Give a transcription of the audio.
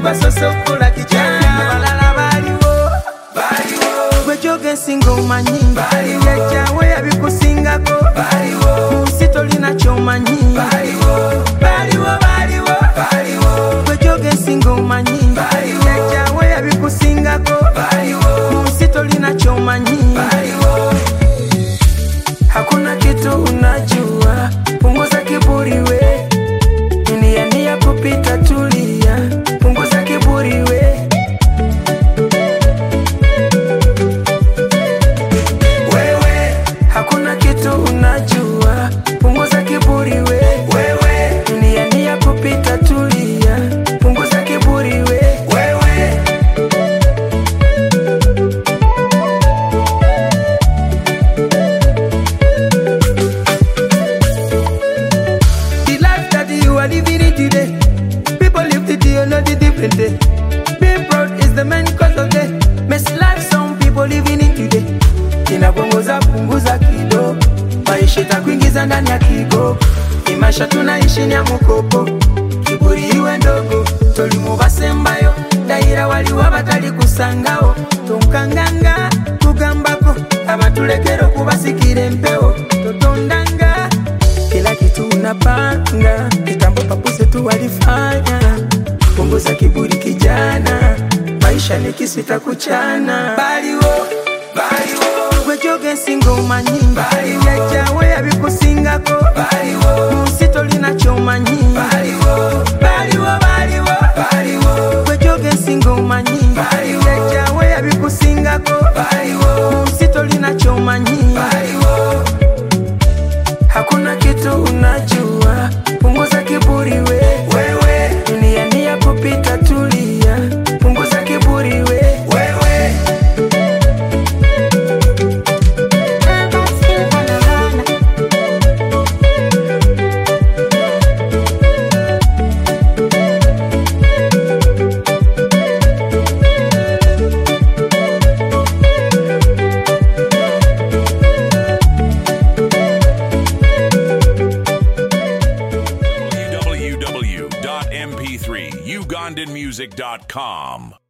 basoose okukola kijana abalala baaliwo baaliwo gwe gyogensinga omanyi jajjawe yabikusingako baaliwo mu nsi tolina kyomanyi baaliwo baaliwo baaliwo baaliwo gwe gyogensinga omanyi jajjawe yabikusingako baaliwo mu nsi tolina kyomanyi baaliwo hakuna kitu unajua punguza kiburi we nia nia kupita tulia punguza kiburi we wewe hakuna kitu unajua punguza kiburi we wewe nia nia kupita tulia punguza kiburi we wewe The life that you are living it today. People live the day, not the different day. Being proud is the main cause of the mess life some people living it today. Inapunguza punguza kidogo, maisha itakuingiza ndani ya kigo. Ni maisha tunaishi ni ya mkopo, kiburi iwe ndogo. Tolimu basembayo, dayira waliwo abatali kusangawo. Tonkanganga tugambako, abatulekera okubasikira empewo. Totondanga kila kitu unapanga, kitambo papuze tu walifanya. Punguza kiburi kijana, maisha ni kisu itakuchana. Baliwo, baliwo, gwe gyogensinga omanyi, jajjawe yabikusingako, baliwo, mu nsi tolina kyomanyi, baliwo, baliwo, baliwo, baliwo, gwe gyogensinga omanyi, jajjawe yabikusingako, baliwo, mu nsi tolina kyomanyi, baliwo hakuna kitu unajua punguza kiburi we wewe dunia ni ya kupita tulia punguza kiburi we wewe www.mp3ugandanmusic.com.